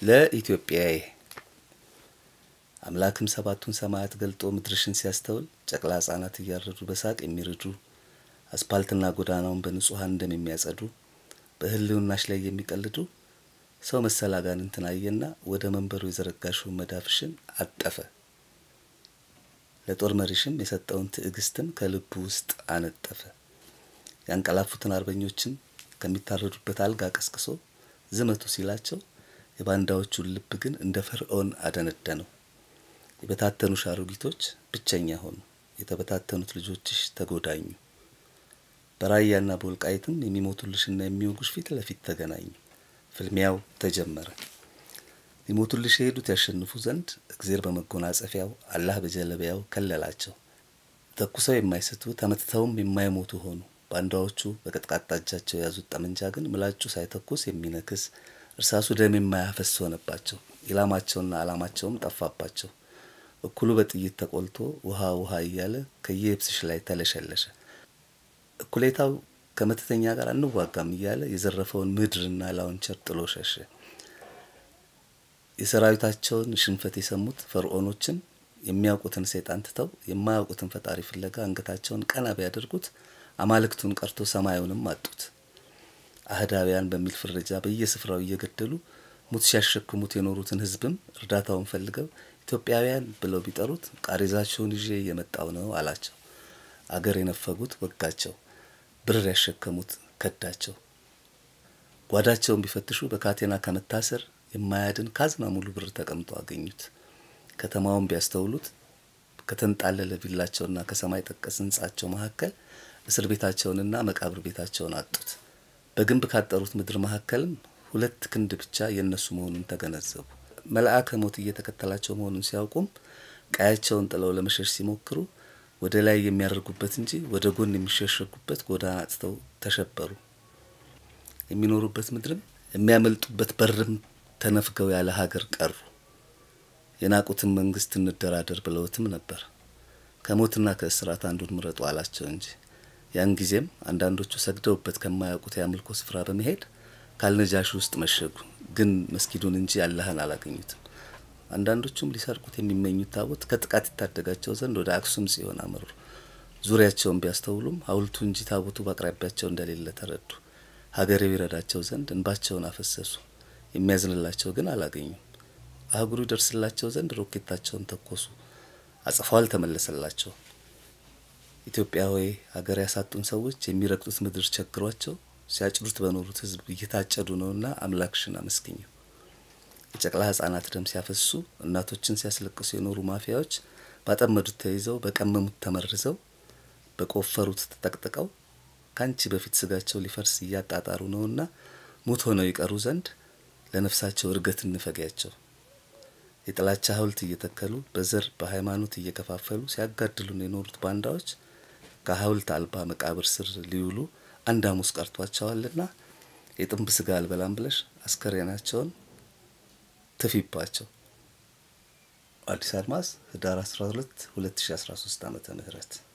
ለኢትዮጵያዬ አምላክም ሰባቱን ሰማያት ገልጦ ምድርሽን ሲያስተውል ጨቅላ ሕፃናት እያረዱ በሳቅ የሚርዱ አስፓልትና ጎዳናውን በንጹሐን ደም የሚያጸዱ በሕልውናሽ ላይ የሚቀልዱ ሰው መሰል አጋንንትን አየና ወደ መንበሩ የዘረጋሽውን መዳፍሽን አጠፈ። ለጦር መሪሽም የሰጠውን ትዕግስትን ከልቡ ውስጥ አነጠፈ። ያንቀላፉትን አርበኞችን ከሚታረዱበት አልጋ ቀስቅሶ ዝመቱ ሲላቸው የባንዳዎቹን ልብ ግን እንደ ፈርዖን አደነደነው። የበታተኑሽ አሮጊቶች ብቸኛ ሆኑ፣ የተበታተኑት ልጆችሽ ተጎዳኙ። በራያና በወልቃይትም የሚሞቱልሽና የሚወጉሽ ፊት ለፊት ተገናኙ። ፍልሚያው ተጀመረ። ሊሞቱልሽ የሄዱት ያሸንፉ ዘንድ እግዜር በመጎናጸፊያው አላህ በጀለቢያው ከለላቸው። ተኩሰው የማይስቱ ተመትተውም የማይሞቱ ሆኑ። ባንዳዎቹ በቀጥቃጣ እጃቸው የያዙት ጠመንጃ ግን ምላጩ ሳይተኩስ የሚነክስ እርሳሱ ደም የማያፈስ ሆነባቸው። ኢላማቸውና ዓላማቸውም ጠፋባቸው። እኩሉ በጥይት ተቆልቶ ውሃ ውሃ እያለ ከየብስሽ ላይ ተለሸለሸ። እኩሌታው ከመተተኛ ጋር አንዋጋም እያለ የዘረፈውን ምድርና ላውንቸር ጥሎ ሸሸ። የሰራዊታቸውን ሽንፈት የሰሙት ፈርዖኖችን የሚያውቁትን ሰይጣን ትተው የማያውቁትን ፈጣሪ ፍለጋ አንገታቸውን ቀና ቢያደርጉት አማልክቱን ቀርቶ ሰማዩንም አጡት። አህዳውያን በሚል ፍረጃ በየስፍራው እየገደሉ ሙት ሲያሸክሙት የኖሩትን ሕዝብም እርዳታውን ፈልገው ኢትዮጵያውያን ብለው ቢጠሩት ቃሬዛቸውን ይዤ እየመጣው ነው አላቸው። አገር የነፈጉት ወጋቸው፣ ብር ያሸከሙት ከዳቸው። ጓዳቸውን ቢፈትሹ በካቴና ከመታሰር የማያድን ካዝና ሙሉ ብር ተቀምጦ አገኙት። ከተማውን ቢያስተውሉት ከተንጣለለ ቪላቸውና ከሰማይ ጠቀስ ሕንጻቸው መካከል እስር ቤታቸውንና መቃብር ቤታቸውን አጡት። በግንብ ካጠሩት ምድር መካከልም ሁለት ክንድ ብቻ የእነሱ መሆኑን ተገነዘቡ። መልአከ ሞት እየተከተላቸው መሆኑን ሲያውቁም ቀያቸውን ጥለው ለመሸሽ ሲሞክሩ ወደ ላይ የሚያደርጉበት እንጂ ወደ ጎን የሚሸሸጉበት ጎዳና አጥተው ተሸበሩ። የሚኖሩበት ምድርም የሚያመልጡበት በርም ተነፍገው ያለ ሀገር ቀሩ። የናቁትን መንግስት እንደራደር ብለውትም ነበር። ከሞትና ከእስራት አንዱን ምረጡ አላቸው እንጂ ያን ጊዜም አንዳንዶቹ ሰግደውበት ከማያውቁት የአምልኮ ስፍራ በመሄድ ካልነጃሽ ውስጥ መሸጉ። ግን መስጊዱን እንጂ አላህን አላገኙትም። አንዳንዶቹም ሊሰርቁት የሚመኙት ታቦት ከጥቃት ይታደጋቸው ዘንድ ወደ አክሱም ጽዮን አመሩ። ዙሪያቸውን ቢያስተውሉም ሐውልቱ እንጂ ታቦቱ በአቅራቢያቸው እንደሌለ ተረዱ። ሀገሬው ይረዳቸው ዘንድ እንባቸውን አፈሰሱ። የሚያዝንላቸው ግን አላገኙም። አህጉሩ ይደርስላቸው ዘንድ ሮኬታቸውን ተኮሱ። አጽፋው አልተመለሰላቸው። ኢትዮጵያ ሆይ ሀገር ያሳጡን ሰዎች የሚረግጡት ምድር ቸግሯቸው ሲያጭዱት በኖሩት ሕዝብ እየታጨዱ ነውና አምላክሽን አመስግኙ። የጨቅላ ሕጻናት ደም ሲያፈሱ እናቶችን ሲያስለቅሱ የኖሩ ማፊያዎች ባጠመዱት ተይዘው በቀመሙት ተመርዘው በቆፈሩት ተጠቅጥቀው ከአንቺ በፊት ስጋቸው ሊፈርስ እያጣጣሩ ነውና ሙት ሆነው ይቀሩ ዘንድ ለነፍሳቸው እርገት እንፈጊያቸው። የጥላቻ ሐውልት እየተከሉ በዘር በሃይማኖት እየከፋፈሉ ሲያጋድሉን የኖሩት ባንዳዎች ከሐውልት አልባ መቃብር ስር ሊውሉ አንድ ሐሙስ ቀርቷቸዋልና የጥንብ ስጋ አልበላም ብለሽ አስከሬናቸውን ትፊባቸው። አዲስ አድማስ ህዳር 12 2013 ዓመተ ምህረት